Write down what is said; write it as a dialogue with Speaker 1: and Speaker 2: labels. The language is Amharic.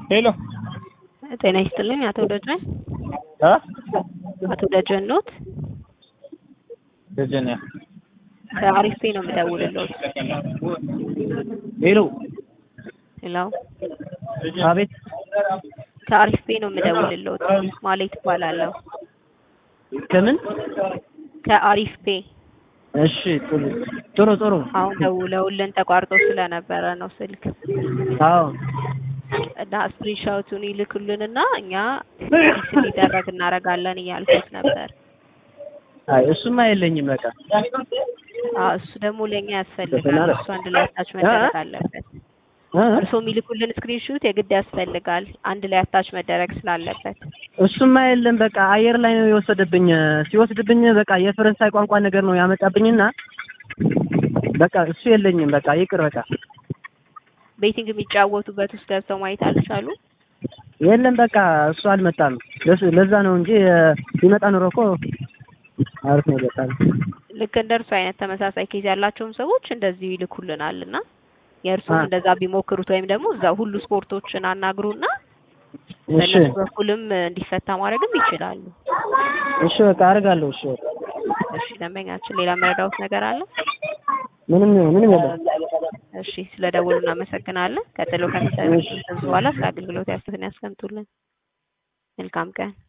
Speaker 1: ሄሎ
Speaker 2: ጤና ይስጥልኝ አቶ ደጀን
Speaker 1: አ
Speaker 2: አቶ ደጀን ኖት?
Speaker 1: ደጀን ያ
Speaker 2: ከአሪፍ ፔ ነው የምደውልልዎት።
Speaker 1: ሄሎ
Speaker 2: ሄሎ
Speaker 1: አቤት
Speaker 2: ከአሪፍ ፔ ነው የምደውልልዎት። ማለት እባላለሁ።
Speaker 1: ከምን
Speaker 2: ከአሪፍ ፔ
Speaker 1: እሺ ጥሩ ጥሩ ጥሩ
Speaker 2: አሁን ደውለውልን ተቋርጦ ስለነበረ ነው ስልክ
Speaker 1: አዎ
Speaker 2: እና ስክሪንሾቱን ይልኩልንና እኛ ፊክስ እንዲደረግ እናደርጋለን እያልኩት ነበር።
Speaker 1: አይ እሱማ የለኝም በቃ
Speaker 2: አዎ እሱ ደግሞ ለእኛ ያስፈልጋል። እሱ አንድ ላይ አታች መደረግ አለበት።
Speaker 1: እ?
Speaker 2: እርስዎ የሚልኩልን ስክሪንሹት የግድ ያስፈልጋል አንድ ላይ አታች መደረግ ስላለበት።
Speaker 1: እሱማ የለም በቃ አየር ላይ ነው የወሰደብኝ። ሲወስድብኝ በቃ የፈረንሳይ ቋንቋ ነገር ነው ያመጣብኝና በቃ እሱ የለኝም በቃ ይቅር በቃ
Speaker 2: ቤቲንግ የሚጫወቱበት ውስጥ ገብተው ማየት አልቻሉ።
Speaker 1: የለም በቃ እሱ አልመጣም። ለስ- ለዛ ነው እንጂ ቢመጣ ኖሮ እኮ አሪፍ ነው በቃ
Speaker 2: ልክ እንደ እርሱ አይነት ተመሳሳይ ኬዝ ያላቸውም ሰዎች እንደዚሁ ይልኩልናል እና የእርሱም
Speaker 1: አ።
Speaker 2: እንደዛ ቢሞክሩት ወይም ደግሞ እዛ ሁሉ ስፖርቶችን አናግሩና
Speaker 1: እሺ
Speaker 2: በእነሱ በኩልም እንዲፈታ ማድረግም ይችላሉ።
Speaker 1: እሺ በቃ አደርጋለሁ። እሺ በቃ
Speaker 2: እሺ ደንበኛችን ሌላ መረዳውት ነገር አለ?
Speaker 1: ምንም ምንም የለም።
Speaker 2: እሺ ስለ ደወሉ እናመሰግናለን። ቀጥሎ ከሚሰሩት በኋላ ስለ አገልግሎት ያስትን ያስቀምጡልን። መልካም ቀን።